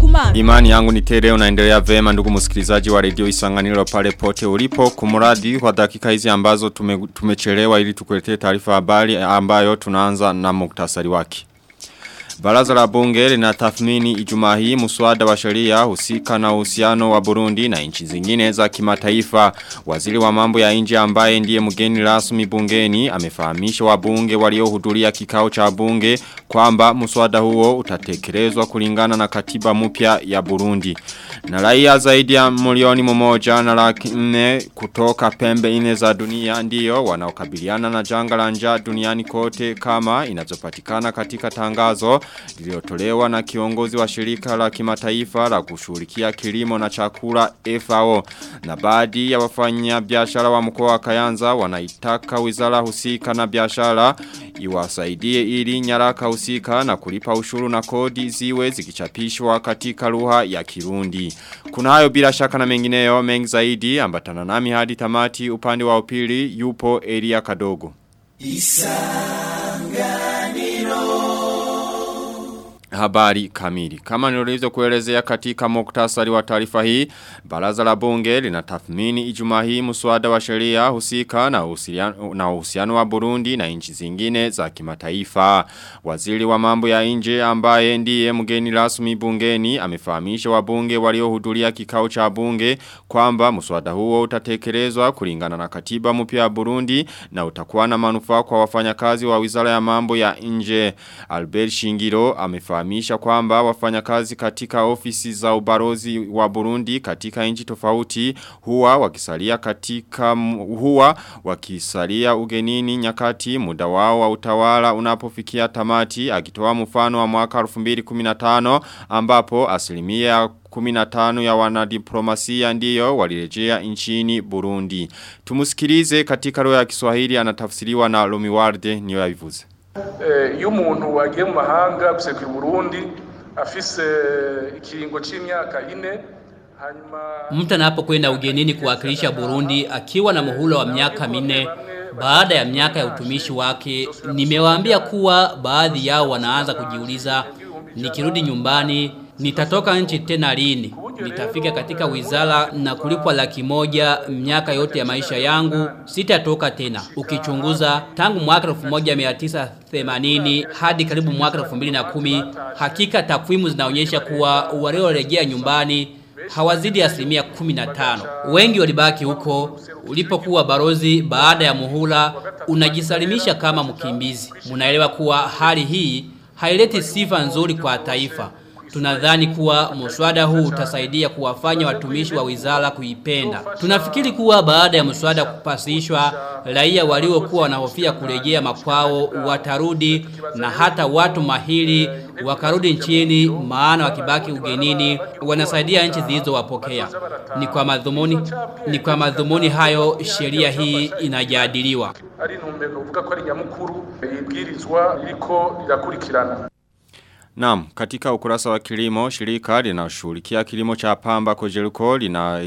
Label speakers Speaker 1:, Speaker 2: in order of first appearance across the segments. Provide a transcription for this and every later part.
Speaker 1: kumana.
Speaker 2: Imani yangu ni tele unaendelea vema ndugu msikilizaji wa redio isanganiro pale pote ulipo kumuradi kwa dakika hizi ambazo tume, tumechelewa ili tukuletee taarifa habari ambayo tunaanza na muktasari wake. Baraza la bunge linatathmini Ijumaa hii muswada wa sheria husika na uhusiano wa Burundi na nchi zingine za kimataifa. Waziri wa mambo ya nje ambaye ndiye mgeni rasmi bungeni amefahamisha wabunge waliohudhuria kikao cha bunge kwamba muswada huo utatekelezwa kulingana na katiba mpya ya Burundi. Na raia zaidi ya milioni mmoja na laki nne kutoka pembe nne za dunia ndiyo wanaokabiliana na janga la njaa duniani kote kama inazopatikana katika tangazo lililotolewa na kiongozi wa shirika la kimataifa la kushughulikia kilimo na chakula FAO na baadhi ya wafanya biashara wa mkoa wa Kayanza wanaitaka wizara husika na biashara iwasaidie ili nyaraka husika na kulipa ushuru na kodi ziwe zikichapishwa katika lugha ya Kirundi. Kuna hayo bila shaka na mengineyo mengi zaidi ambatana nami hadi tamati upande wa upili yupo Elia Kadogo. Habari kamili. Kama nilivyo kuelezea katika muktasari wa taarifa hii, baraza la bunge linatathmini Ijumaa hii mswada wa sheria husika na uhusiano na uhusiano wa Burundi na nchi zingine za kimataifa. Waziri wa mambo ya nje ambaye ndiye mgeni rasmi bungeni amefahamisha wabunge waliohudhuria kikao cha bunge kwamba mswada huo utatekelezwa kulingana na katiba mpya ya Burundi na utakuwa na manufaa kwa wafanyakazi wa Wizara ya Mambo ya Nje. Albert Shingiro amefahamisha kufahamisha kwamba wafanyakazi katika ofisi za ubarozi wa Burundi katika nchi tofauti huwa wakisalia katika huwa wakisalia ugenini nyakati muda wao wa utawala unapofikia tamati akitoa mfano wa mwaka 2015 ambapo asilimia 15 ya wanadiplomasia ndiyo walirejea nchini Burundi. Tumusikilize katika roho ya Kiswahili anatafsiriwa na Lomiwarde niyo yabivuze.
Speaker 3: iyo umuntu wagiye mu mahanga gusekura Burundi afise ikiringo c'imyaka ine
Speaker 4: Mtu anapokwenda ugenini kuwakilisha Burundi akiwa na muhula wa miaka minne baada ya miaka ya utumishi wake, nimewaambia kuwa baadhi yao wanaanza kujiuliza, nikirudi nyumbani nitatoka nchi tena lini? Nitafika katika wizara na kulipwa laki moja miaka yote ya maisha yangu, sitatoka tena. Ukichunguza tangu mwaka 1980 hadi karibu mwaka 2010, hakika takwimu zinaonyesha kuwa waliorejea nyumbani hawazidi asilimia 15. Wengi walibaki huko ulipokuwa barozi baada ya muhula unajisalimisha kama mkimbizi. Munaelewa kuwa hali hii haileti sifa nzuri kwa taifa. Tunadhani kuwa mswada huu utasaidia kuwafanya watumishi wa wizara kuipenda. Tunafikiri kuwa baada ya mswada kupasishwa, raia waliokuwa wanahofia kurejea makwao watarudi na hata watu mahiri wakarudi nchini maana wakibaki ugenini wanasaidia nchi zilizowapokea. Ni kwa madhumuni ni kwa madhumuni hayo sheria hii inajadiliwa.
Speaker 3: Ari ntumbero uvuga ko ari nyamukuru ibwirizwa iriko irakurikirana.
Speaker 2: Naam, katika ukurasa wa kilimo, shirika linashughulikia kilimo cha pamba kojeruko lina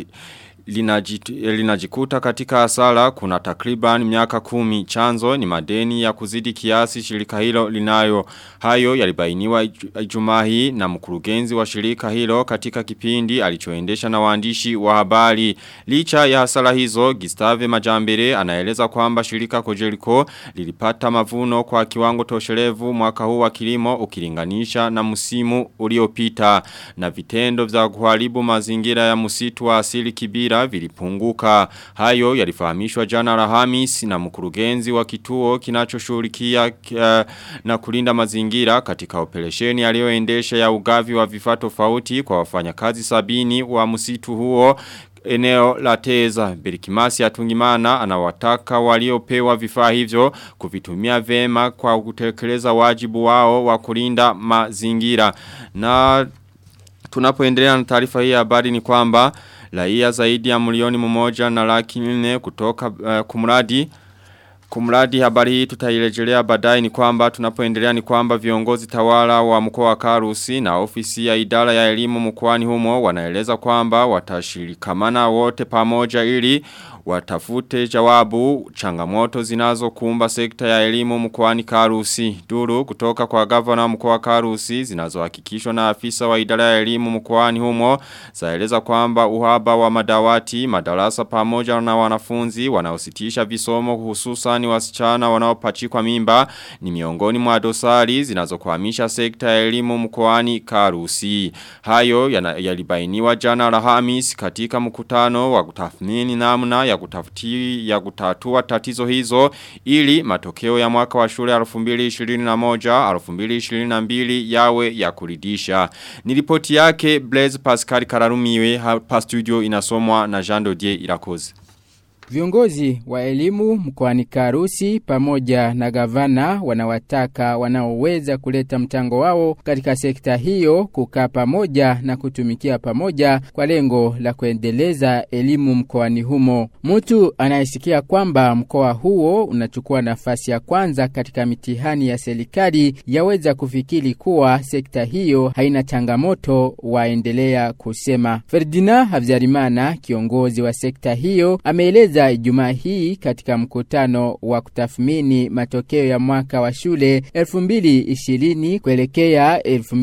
Speaker 2: linajikuta katika hasara kuna takriban miaka kumi chanzo ni madeni ya kuzidi kiasi shirika hilo linayo hayo yalibainiwa ijumaa hii na mkurugenzi wa shirika hilo katika kipindi alichoendesha na waandishi wa habari licha ya hasara hizo Gustave Majambere anaeleza kwamba shirika Kojeriko lilipata mavuno kwa kiwango tosherevu mwaka huu wa kilimo ukilinganisha na msimu uliopita na vitendo vya kuharibu mazingira ya msitu wa asili kibira mazingira vilipunguka. Hayo yalifahamishwa jana Alhamis na mkurugenzi wa kituo kinachoshughulikia uh, na kulinda mazingira katika operesheni aliyoendesha ya ugavi wa vifaa tofauti kwa wafanyakazi sabini wa msitu huo eneo la teza. Berikimasi atungimana anawataka waliopewa vifaa hivyo kuvitumia vema kwa kutekeleza wajibu wao wa kulinda mazingira. Na tunapoendelea na taarifa hii habari ni kwamba raia zaidi ya milioni mmoja na laki nne kutoka uh, kumradi Kumradi habari hii tutairejelea baadaye ni kwamba tunapoendelea ni kwamba viongozi tawala wa mkoa wa Karusi na ofisi ya idara ya elimu mkoani humo wanaeleza kwamba watashirikamana wote pamoja ili watafute jawabu changamoto zinazokumba sekta ya elimu mkoani Karusi. Duru kutoka kwa gavana mkoa wa Karusi zinazohakikishwa na afisa wa idara ya elimu mkoani humo zaeleza kwamba uhaba wa madawati, madarasa pamoja na wanafunzi wanaositisha visomo hususan wasichana wanaopachikwa mimba ni miongoni mwa dosari zinazokwamisha sekta ya elimu mkoani Karusi. Hayo yalibainiwa jana Alhamis katika mkutano wa kutathmini namna ya kutafuti ya kutatua tatizo hizo ili matokeo ya mwaka wa shule 2021 2022 yawe ya kuridisha. Nilipoti yake Blaise Pascal Kararumiwe hapa studio inasomwa na Jean Dodier Irakoze.
Speaker 1: Viongozi wa elimu mkoani Karusi pamoja na gavana wanawataka wanaoweza kuleta mchango wao katika sekta hiyo kukaa pamoja na kutumikia pamoja kwa lengo la kuendeleza elimu mkoani humo. Mtu anayesikia kwamba mkoa huo unachukua nafasi ya kwanza katika mitihani ya serikali yaweza kufikiri kuwa sekta hiyo haina changamoto, waendelea kusema. Ferdinand Havyarimana, kiongozi wa sekta hiyo, ameeleza kueleza Ijumaa hii katika mkutano wa kutathmini matokeo ya mwaka wa shule 2020 kuelekea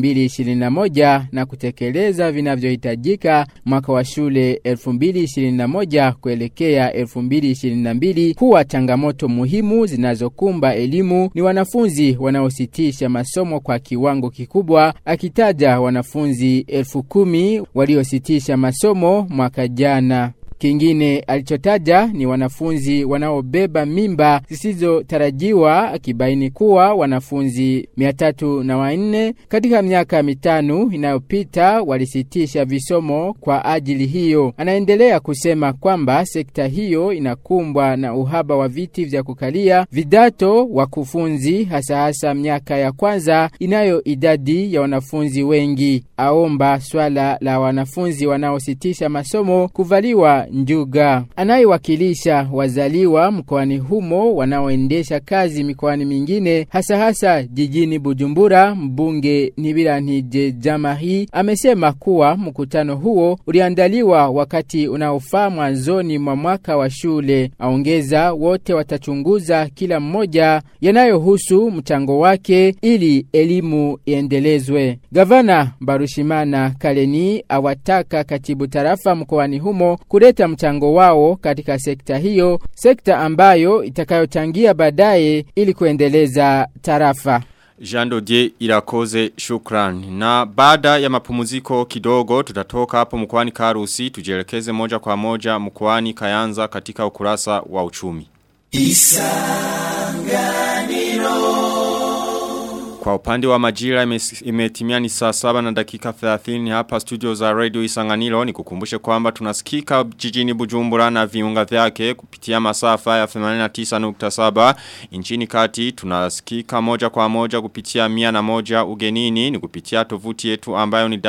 Speaker 1: 2021 na kutekeleza vinavyohitajika mwaka wa shule 2021 kuelekea 2022 kuwa changamoto muhimu zinazokumba elimu ni wanafunzi wanaositisha masomo kwa kiwango kikubwa akitaja wanafunzi elfu kumi waliositisha masomo mwaka jana. Kingine alichotaja ni wanafunzi wanaobeba mimba zisizotarajiwa akibaini kuwa wanafunzi 304 katika miaka mitano inayopita walisitisha visomo kwa ajili hiyo. Anaendelea kusema kwamba sekta hiyo inakumbwa na uhaba wa viti vya kukalia, vidato, wakufunzi hasa hasa miaka ya kwanza inayo idadi ya wanafunzi wengi. Aomba swala la wanafunzi wanaositisha masomo kuvaliwa njuga. Anayewakilisha wazaliwa mkoani humo wanaoendesha kazi mikoani mingine hasa hasa jijini Bujumbura, mbunge Nibirantije Jamari amesema kuwa mkutano huo uliandaliwa wakati unaofaa mwanzoni mwa mwaka wa shule. Aongeza wote watachunguza kila mmoja yanayohusu mchango wake ili elimu iendelezwe. Gavana Barushimana Kaleni awataka katibu tarafa mkoani humo kuleta mchango wao katika sekta hiyo, sekta ambayo itakayochangia baadaye ili kuendeleza tarafa.
Speaker 2: Jean Dodier Irakoze shukran. Na baada ya mapumuziko kidogo tutatoka hapo mkwani Karusi tujelekeze moja kwa moja mkwani Kayanza katika ukurasa wa uchumi. Isanganiro kwa upande wa majira imetimia ni saa saba na dakika 30 hapa studio za radio isanganilo ni kukumbushe kwamba tunasikika jijini bujumbura na viunga vyake kupitia masafa ya 89.7 nchini kati tunasikika moja kwa moja kupitia mia na moja ugenini ni kupitia tovuti yetu ambayo ni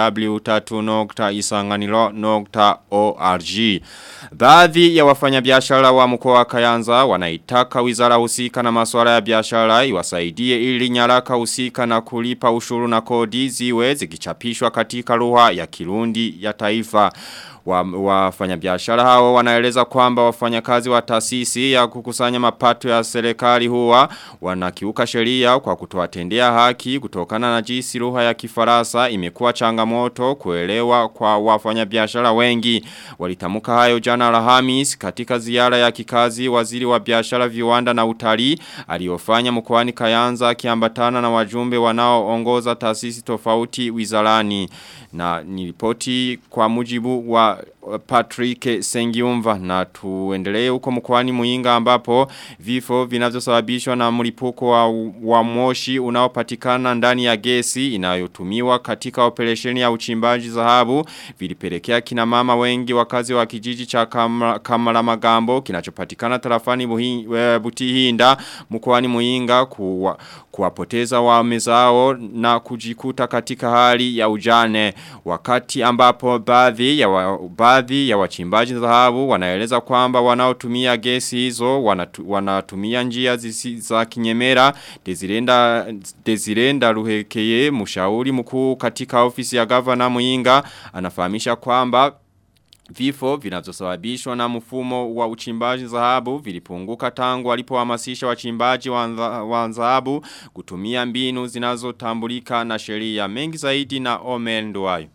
Speaker 2: w3.isanganilo.org Baadhi ya wafanyabiashara wa mkoa wa Kayanza wanaitaka wizara husika na masuala ya biashara iwasaidie ili nyaraka husika na kulipa ushuru na kodi ziwe zikichapishwa katika lugha ya Kirundi ya taifa wafanyabiashara wa hao wanaeleza kwamba wafanyakazi wa taasisi ya kukusanya mapato ya serikali huwa wanakiuka sheria kwa kutowatendea haki kutokana na jinsi lugha ya Kifaransa imekuwa changamoto kuelewa kwa wafanyabiashara wengi walitamuka hayo jana Alhamis katika ziara ya kikazi waziri wa biashara viwanda na utalii aliyofanya mkoani Kayanza akiambatana na wajumbe wanaoongoza taasisi tofauti wizarani na nilipoti kwa mujibu wa Patrick Sengiumva na tuendelee huko mkoani Muinga ambapo vifo vinavyosababishwa na mlipuko wa, wa moshi unaopatikana ndani ya gesi inayotumiwa katika operesheni ya uchimbaji dhahabu vilipelekea kina mama wengi wakazi wa kijiji cha Kamara, Kamara Magambo kinachopatikana tarafani Butihinda mkoani Muinga kuwa, kuwapoteza waume zao na kujikuta katika hali ya ujane wakati ambapo baadhi ya wa, baadhi ya wachimbaji dhahabu wanaeleza kwamba wanaotumia gesi hizo wanatu, wanatumia njia zisi za kinyemera Desirenda Desirenda Ruhekeye mshauri mkuu katika ofisi ya gavana Muinga anafahamisha kwamba Vifo vinavyosababishwa na mfumo wa uchimbaji dhahabu vilipunguka tangu walipohamasisha wachimbaji wa dhahabu kutumia mbinu zinazotambulika na sheria mengi zaidi na Omen Nduwayo.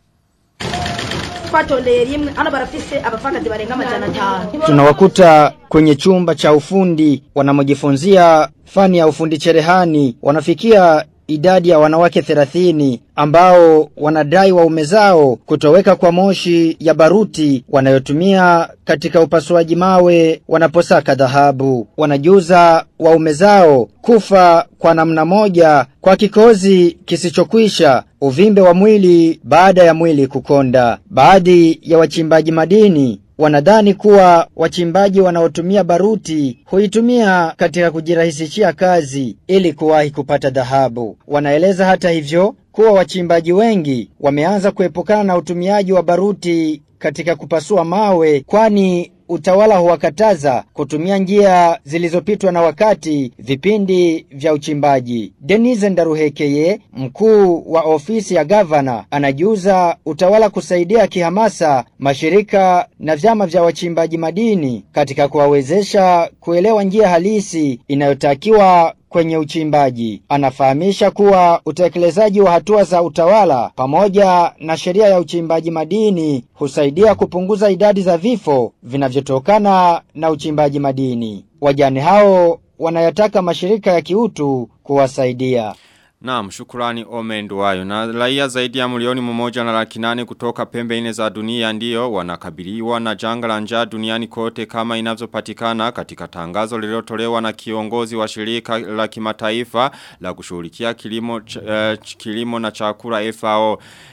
Speaker 5: twatondeye rimwe hano barafise abapfakazi barenga amajana atanu
Speaker 6: Tunawakuta kwenye chumba cha ufundi wanamojifunzia fani ya ufundi cherehani wanafikia idadi ya wanawake 30 ambao wanadai waume zao kutoweka kwa moshi ya baruti wanayotumia katika upasuaji mawe wanaposaka dhahabu. Wanajuza waume zao kufa kwa namna moja kwa kikozi kisichokwisha uvimbe wa mwili baada ya mwili kukonda. Baadhi ya wachimbaji madini wanadhani kuwa wachimbaji wanaotumia baruti huitumia katika kujirahisishia kazi ili kuwahi kupata dhahabu. Wanaeleza hata hivyo kuwa wachimbaji wengi wameanza kuepukana na utumiaji wa baruti katika kupasua mawe kwani utawala huwakataza kutumia njia zilizopitwa na wakati vipindi vya uchimbaji. Denise Ndaruhekeye, mkuu wa ofisi ya gavana, anajiuza utawala kusaidia kihamasa mashirika na vyama vya wachimbaji madini katika kuwawezesha kuelewa njia halisi inayotakiwa kwenye uchimbaji. Anafahamisha kuwa utekelezaji wa hatua za utawala pamoja na sheria ya uchimbaji madini husaidia kupunguza idadi za vifo vinavyotokana na uchimbaji madini. Wajane hao wanayataka mashirika ya kiutu kuwasaidia.
Speaker 2: Naam, shukurani omenduwayo. Na raia zaidi ya milioni mmoja na laki nane kutoka pembe nne za dunia ndio wanakabiliwa na janga la njaa duniani kote kama inavyopatikana katika tangazo lililotolewa na kiongozi wa shirika la kimataifa la kushughulikia kilimo ch, uh, kilimo na chakula FAO.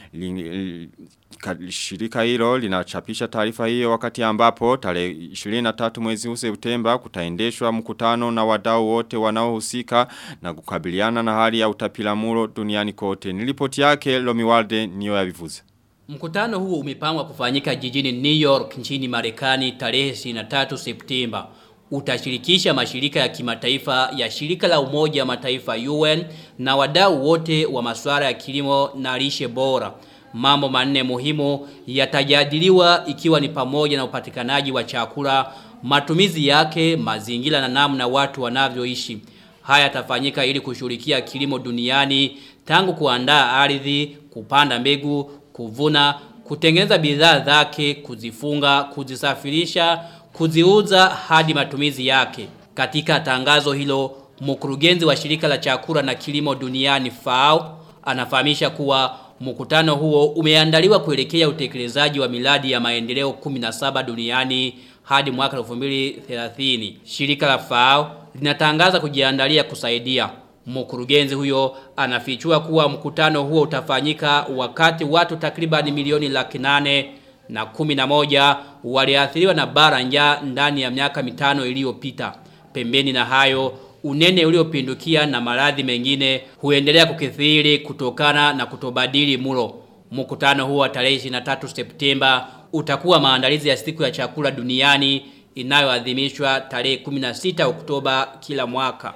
Speaker 2: Li, shirika hilo linachapisha taarifa hiyo wakati ambapo tarehe 23 mwezi huu Septemba kutaendeshwa mkutano na wadau wote wanaohusika na kukabiliana na hali ya utapiamlo duniani kote. Nilipoti yake Lomiwalde niyo yavivuze.
Speaker 4: Mkutano huo umepangwa kufanyika jijini New York nchini Marekani tarehe 23 Septemba. Utashirikisha mashirika ya kimataifa ya shirika la umoja wa mataifa UN na wadau wote wa masuala ya kilimo na lishe bora. Mambo manne muhimu yatajadiliwa ikiwa ni pamoja na upatikanaji wa chakula, matumizi yake, mazingira na namna watu wanavyoishi. Haya yatafanyika ili kushughulikia kilimo duniani tangu kuandaa ardhi, kupanda mbegu, kuvuna, kutengeneza bidhaa zake, kuzifunga, kuzisafirisha, kuziuza hadi matumizi yake. Katika tangazo hilo, mkurugenzi wa shirika la chakula na kilimo duniani FAO anafahamisha kuwa Mkutano huo umeandaliwa kuelekea utekelezaji wa miradi ya maendeleo 17 duniani hadi mwaka 2030. Shirika la FAO linatangaza kujiandalia kusaidia. Mkurugenzi huyo anafichua kuwa mkutano huo utafanyika wakati watu takriban milioni laki nane na kumi na moja waliathiriwa na bara njaa ndani ya miaka mitano iliyopita. Pembeni na hayo unene uliopindukia na maradhi mengine huendelea kukithiri kutokana na kutobadili mulo. Mkutano huo wa tarehe 23 Septemba utakuwa maandalizi ya siku ya chakula duniani inayoadhimishwa tarehe 16 Oktoba kila mwaka.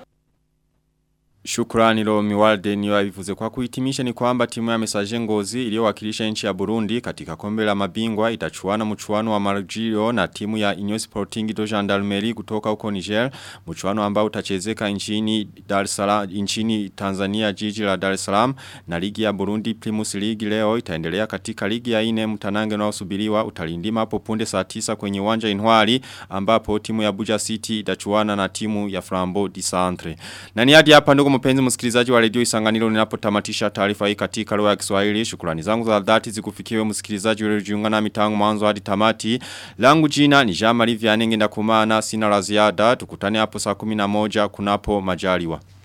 Speaker 2: Shukrani lo miwalde niyo avivuze kwa kuhitimisha ni kwamba timu ya mesaje ngozi iliyowakilisha nchi ya Burundi katika kombe la mabingwa itachuana mchuano wa Marjio na timu ya Inyo Sporting do Gendarmerie kutoka huko Niger mchuano ambao utachezeka nchini Dar es Salaam nchini Tanzania jiji la Dar es Salaam na ligi ya Burundi Primus League leo itaendelea katika ligi ya ine mtanange unaosubiriwa utalindima hapo punde saa 9 kwenye uwanja Inwali ambapo timu ya Buja City itachuana na timu ya Flambeau di Centre na ni hadi hapa ndugu mpenzi msikilizaji wa redio Isanganiro ninapotamatisha taarifa hii katika lugha ya Kiswahili. Shukrani zangu za dhati zikufikiwe msikilizaji uliojiunga nami tangu mwanzo hadi tamati. Langu jina ni Jean Marie Vianenge ndakumana sina la ziada. Tukutane hapo saa 11 kunapo majaliwa.